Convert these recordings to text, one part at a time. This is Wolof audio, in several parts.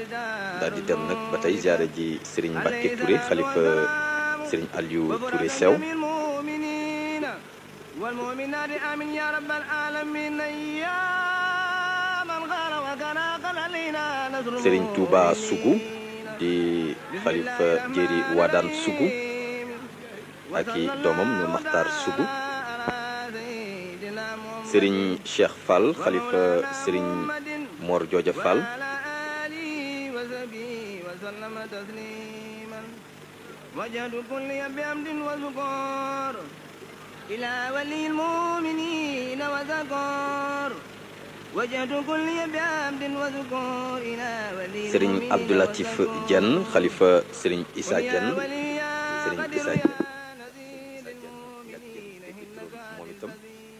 daal di dem nag ba tey ziare ji Serigne Mbacke Touré xalifa Serigne Aliou Touré Sew والمؤمنات آمين يا رب العالمين يا من غار وكان قد علينا نصر Serigne Touba Sougou di xalifa Jéeri Wadaan Sougou ak i doomam ñu Maxtaar Sougou Serigne Cheikh Fall xalifa Serigne Mor Jooja Fall وجهد كل بحمد وذكور إلى ولي المؤمنين وذكور وجهد كل بحمد وذكور إلى ولي Serigne Abdou Latif Diène xalifa Serigne Issa Diène Serigne Issa Diène moom itam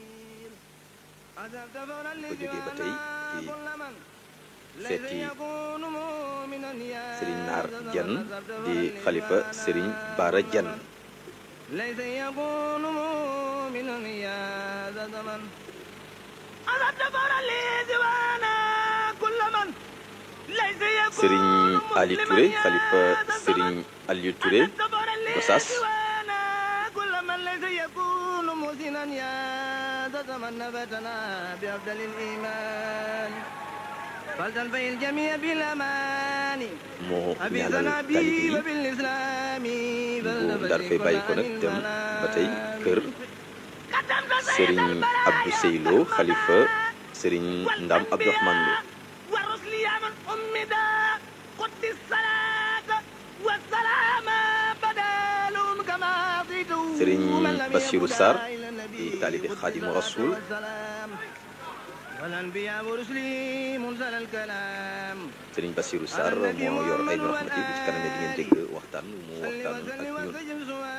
ko jógee ba tey ci seeti Serigne Naar Diène di xalifa Serigne Bara Diène ليس يكون مؤمنا يا ذا زمن أردت فرا لي دوانا كل من ليس يكون Serigne Ali Touré xalifa Serigne Aliou Touré Gossas كل من ليس يكون محسنا يا ذا زمن نبتنا بأفضل الإيمان فلتنفي الجميع بالأمان moo أبي ñaanal ذنبي taalibe yi وبالإسلام bu daal fay bàyyi ko nag dem ba tey kër Serigne Abdou Seylo xalifa Serigne Ndam Abdourahmane Lo ورسل يا من أمدا قد الصلاة والسلام بدالهم كما صيتوا Serigne من لم Bassirou يبدأ Sarr إلى النبي di taalibe Xaadimu Rasuul والسلام. والأنبياء ورسلي منزل الكلام Serigne Bassirou Sarr moo yor ay rahmati bu ci kanamee di ngeen dégg waxtaan mu صل waxtaan ak وسلم ñun وسجل سؤال